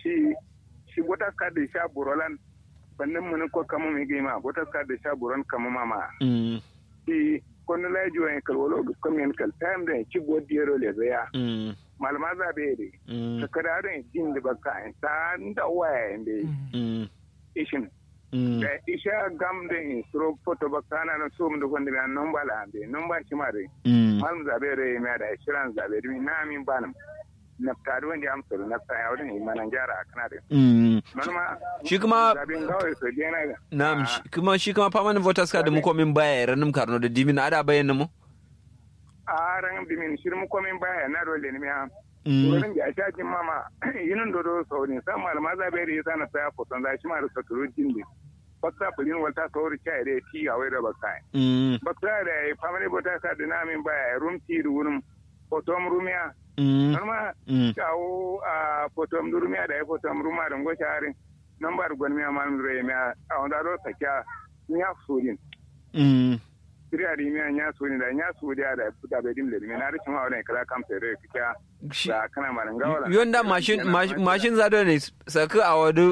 shi shi botas ka da sha burolan bannin mun ko kama mi gima botas ka da sha buron kama mama mm shi kono la jiwa en kal wolo kom en kal time da ci godiyero le zaya mm malama za be de mm sakara da din da baka en ta nda waya en be mm ishin mm da isha gam da in suro foto baka na na so mu da gonde na nomba la be nomba shi mare mm malum zabe re me da shiran zabe mi na min banam na tare wanda amsar na ta ya wurin imanan gyara kana da mm manoma shi kuma zabin gawai so dena ga na'am shi- kuma shi kuma permanent voters card mu komin baya ranim karno da dimin ada bayyana mu a ran dimin shirmu komin baya na dole ne ya mm wurin da ta jin mama yinin dodo so ne san malama zabe re sana ta ya foton za shi ma da saturu jinde bakta bulin walta sauri cha ire ti a wai da bakta mm bakta da family bota ka da namin baya rum ti da wurin fotom rumiya mm norma mm kawo a fotom rumiya da ya fotom ruma da ngo sharin number gwanmiya man re miya a wanda do sakya nya sudin mm siriya di miya nya sudin da nya sudiya da da be dim le mi na rikin wa kala kam tere kika shi da kana maran gawala yonda mashin mash- mashin zado ne saka a wadu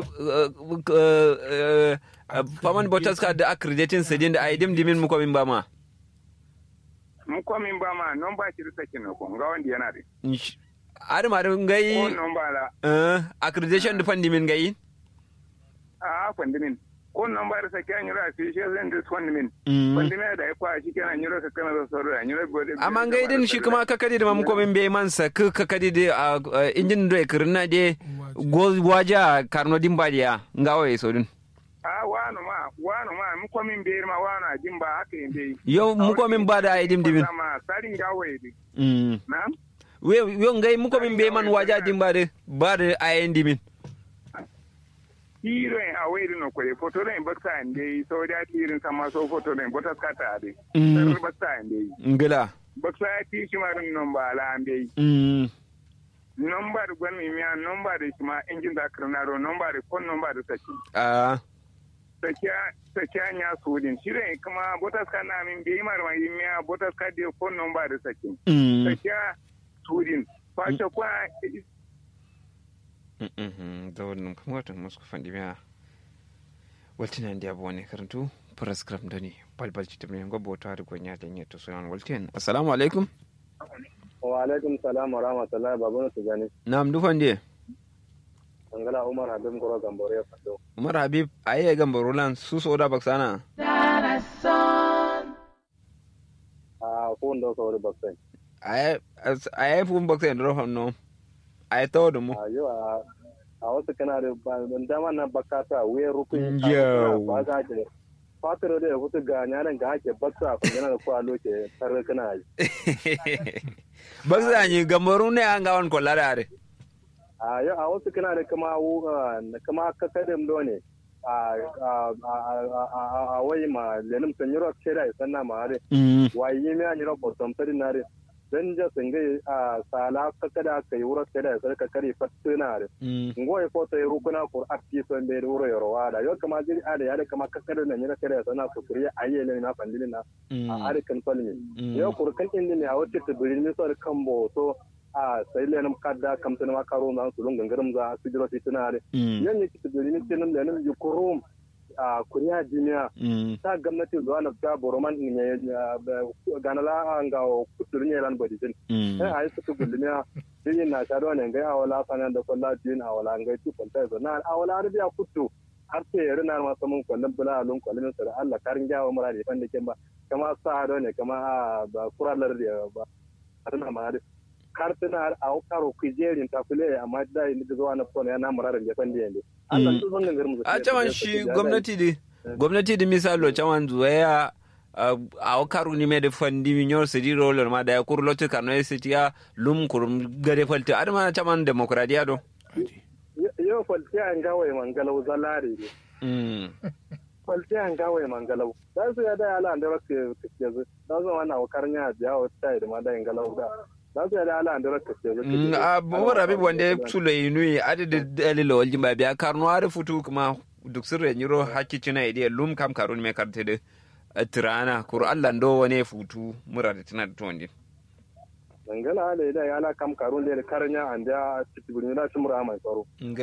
permanent voters card da accrediting sajin da ai dim dimin mu komin ba ma mu komin ba ma non ba shi risa kin ko ga wanda yana da Ish- ada ma dun gai ko non ba la eh, accreditation da fandi min gai a fandimin ko non ba risa kyan yura fi shi zan da fandimin Mm. fandimin da ya kwa shi kenan yura ka kana da sauro da yura gode amma gai din shi kuma kakadi da mamu komin bai man saka kakadi da a a, injin da kirna de go waja karno dimba dia ngawa so dun a wano ma wano ma mu komin be ma wano a jin ba haka yin dai yo mu komin ba da ai dim dimin ma sarin gawaye di Mm. na we yo ngai mu komin bai man waja dimba de ba da ai dimin hiro en a wayri no koye photo en bakta en dai so da tirin sama so photo en botas kata ade Mm. sar bakta en dai ngala bakta ya ti shi marin non ba la an dai Mm. nomba da gwani miya nomba da shi ma injin da karnaro nomba da kon nomba da saki ah sakiya sakiya nya sudin shire kuma botas ka na min bai mar mai miya botas ka de kon nomba da saki Mm. sakiya sudin fashe kwa zawon kuma watan musu kufan dimiya waltina ndi abu wani karantu prescript doni balbal ci tabbin gwabba wata da gwanya da yin to sunan waltin assalamu alaikum wa alaikum salam wa rahmatullahi babana su gani na'am dufan die angala umar habib goro gambore ya fado umar habib ayi ga barulan su so da baksana a ko ndo so ri baksen ayi ayi fu baksan do hanno ayi tawo da mu a yo a a wasu kana da ba dan dama na bakata we rukun Yau. ba ga ke fatiro da hutu ga nyanan ga ake baksa ko yana da kwa loke tare kana yi baksa ni gambaru ne an gawan kollara are a yo a wasu kana da kama wu kama kakadin do ne a a a a a wai ma lenim sanyiro kera sanna ma are mm wayi mi an yiro bosom tari nare dan ja singe a sala kakada kai wuro kada sai ka kare fatina are mm ngoy foto e rukuna kur atti so be wuro yoro wada yo kama jiri ada ya kama kakada na nyira kada sana su kuriya ayele na pandini na a are kan palmi yo kur kan indi ne a wote to birin so kambo so a sai le nam kadda kam tana ma karo na su lungan garam za su jiro fitina are mm yan ne kitu birin tinan da nan yukurum a kuriya duniya mm ta gwamnati zuwa na ta boroman ne ganala an ga kutur ne ran bodi din mm sai ai suka gulmiya din na ta do ne ga awala sanan da kullu din awala ga ti kunta zo na awala arbiya kutu har sai yare na ma samun kullun bula alun kullun sa Allah karin jawo mura da fan da kin ba kama sa do ne kama a ba kuralar da ba arna ma da kar tana a karo kujerin ta kule amma da ni da zuwa na kona ya na muraran da fan da yande Allah su zan garin mu a caman shi gwamnati di gwamnati di misalo caman zuwaya a karu ni me de fandi mi nyor sedi roller ma da kur lotte kano e setiya lum kur gade falte adama caman demokradiya do yau falti an gawai mangalau zalare ne mm falti an gawai mangalau da su ya da ala an da rake kake zu da zo wannan wakar nya biya wa tai da ma da galau da da su ya da ala an da rake kake zu Mm, a bumar abib wanda sula inui adada dalila waljin ba biya karno ada futu kuma duk sirre nyiro hakki cina ide lum kam karun me karte de tirana kur Allah ndo wane futu mura da tana da tuwandi dangala da ya ala kam karun da karnya an da cikin na cimra mai tsaro